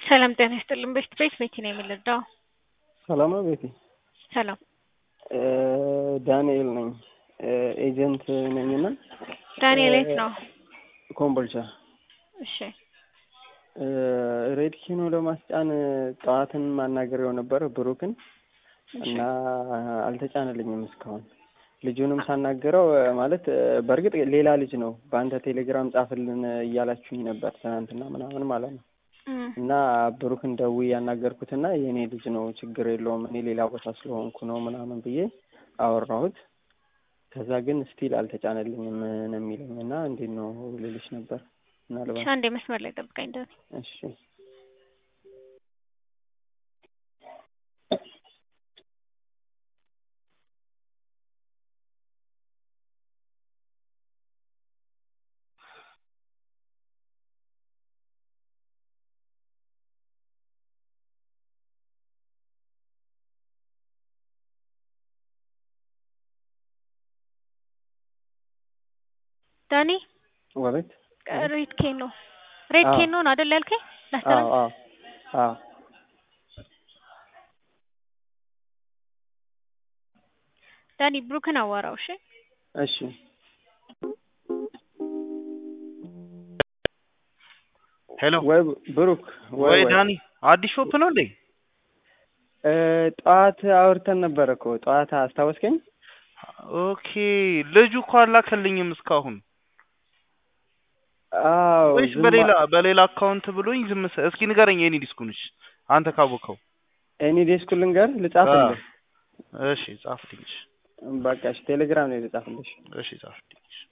ሰላም ጤና ይስጥልን። ቤት ቤት ቤቲ ነው የምንረዳው። ሰላም ነው ቤቲ? ሰላም ዳንኤል ነኝ ኤጀንት ነኝና ዳንኤል የት ነው? ኮምቦልቻ እሺ ሬድ ኪኖ ለማስጫን ጠዋትን ማናገሬው ነበር ብሩክን እና አልተጫነልኝም እስካሁን። ልጁንም ሳናገረው ማለት በእርግጥ ሌላ ልጅ ነው በአንተ ቴሌግራም ጻፍልን እያላችሁኝ ነበር ትናንትና ምናምን ማለት ነው። እና ብሩክን ደውዬ ያናገርኩትና የእኔ ልጅ ነው ችግር የለውም እኔ ሌላ ቦታ ስለሆንኩ ነው ምናምን ብዬ አወራሁት። ከዛ ግን ስቲል አልተጫነልኝም ነው የሚለኝ እና እንዴት ነው ልልሽ ነበር ምናልባት አንዴ መስመር ላይ ጠብቀኝ ደ እሺ ዳኒ ወቤት ሬድ ኬን ነው ሬድ አዎ። ኬን ነው አይደል ያልከኝ? አዎ ላስተላልፍ አዎ አዎ ዳኒ ብሩክን አዋራው። እሺ እሺ ሄሎ ወይ ብሩክ ወይ ወይ ወይ ዳኒ አዲስ ሾፕ ነው እንዴ? እ ጠዋት አውርተን ነበረ እኮ ጠዋት አስታወስከኝ? ኦኬ ልጁ እኮ አላከልኝም እስካሁን አዎ ወይስ ዝም በሌላ በሌላ አካውንት ብሎኝ ዝም ሰ- እስኪ ንገረኝ የኔ ዲስኩንሽ አንተ ካወቀው እኔ ዴስኩ ልንገር ልጻፍልህ? እሺ ጻፍልኝ እሺ በቃ እሺ ቴሌግራም ላይ ልጻፍልሽ። እሺ ጻፍልኝ እሺ